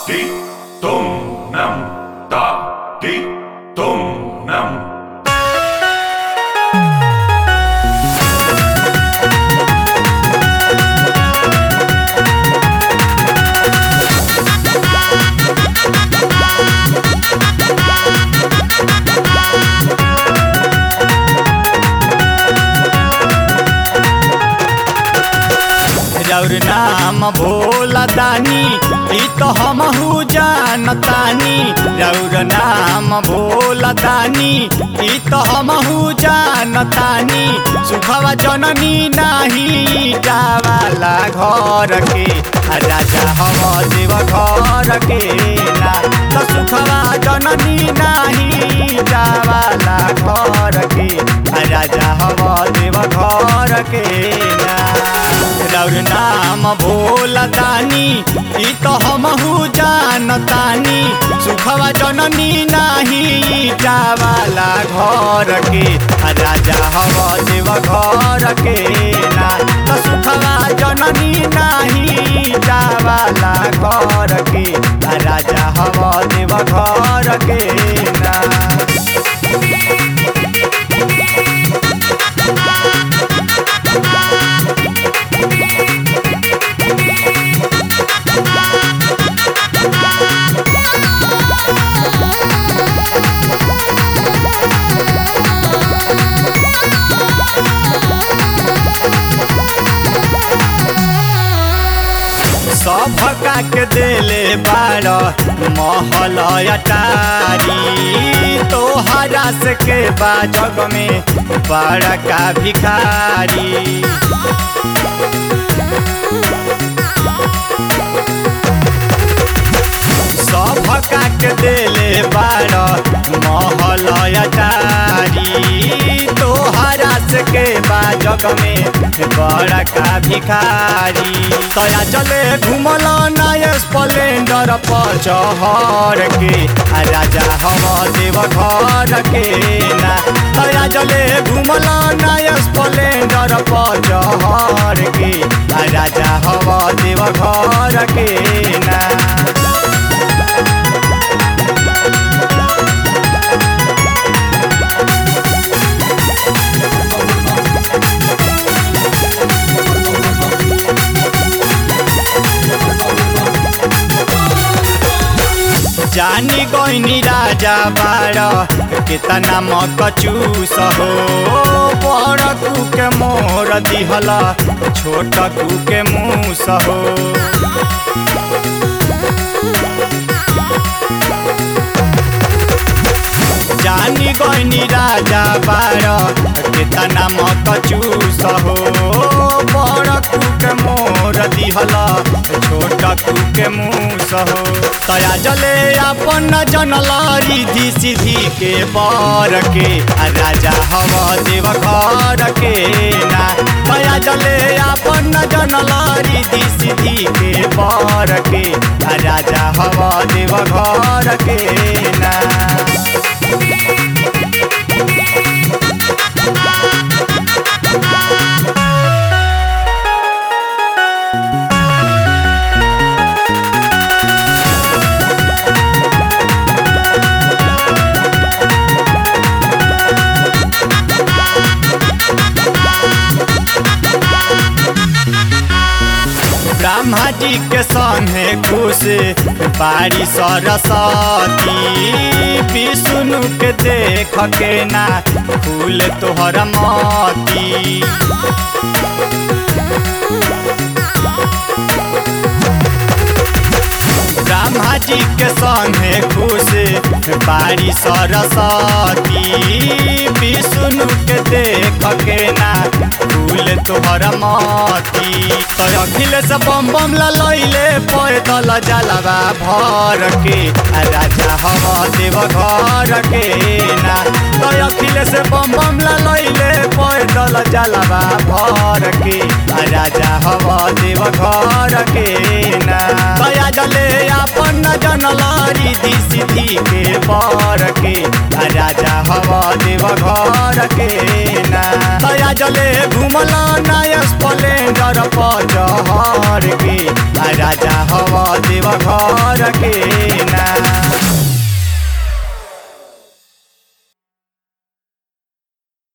ti tum nam ta ti tum nam रौर नाम भोला दानी ई तो हमहू जानतानी रौर नाम भोला दानी ई तो हमहू जानतानी सुखवा जननी नाही जावाला घर के आ राजा हम देव घर के ना तो सुखवा जननी नाही जावाला घर के आ राजा हम देव घर के ना रौर नाम भोला दानी ई तो हमहू जानतानी सुखवा जननी नाही जावाला घर के आ राजा हव देव घर के ना तो सुखवा जननी नाही जावाला घर के आ राजा हव देव घर के ना सभका के देले बार महल अटारी तोहरा से के बा जग में बड़का भिखारी सभका के देले बार महल अटारी तोहरा से के बा जग में बड़का भिखारी तया चले घुमल नय स्प्लेंडर पर चहर के आ राजा हम देव घर के ना तया चले घुमल नय स्प्लेंडर पर चहर के आ राजा हम देव घर के ना जानी गईनी राजा बार कितना मकचूस हो बड़ कू के मोर दिहला छोट कू के मूस हो जानी गईनी राजा बार कितना मकचूस हो बड़ कू के मोर दिहला छोट कू के मूस हो तया जले अपन जनल रिधि सिद्धि के बर के आ राजा हव देव घर के ना तया जले अपन जनल रिधि सिद्धि के बर के आ राजा हव देव घर के ना ब्रह्मा जी के संगे खुश बारी सरस्वती विष्णु के देख के ना फूल तोहर मती ब्रह्मा जी के संगे खुश बारी सरस्वती विष्णु के देख के ना फूल तोहर मती तो अखिलेश बम बम लैले पैदल जलवा भर के आ राजा हम देव घर के ना तो अखिलेश बम बम लैले पैदल जलवा भर के आ राजा हम देव घर के ना दया जले अपन जनल रिधि सिद्धि के बर के आ राजा हव देव घर के ना दया जले घुमल नय स्प्लेंडर पर जहर के आ राजा हवा देव घर के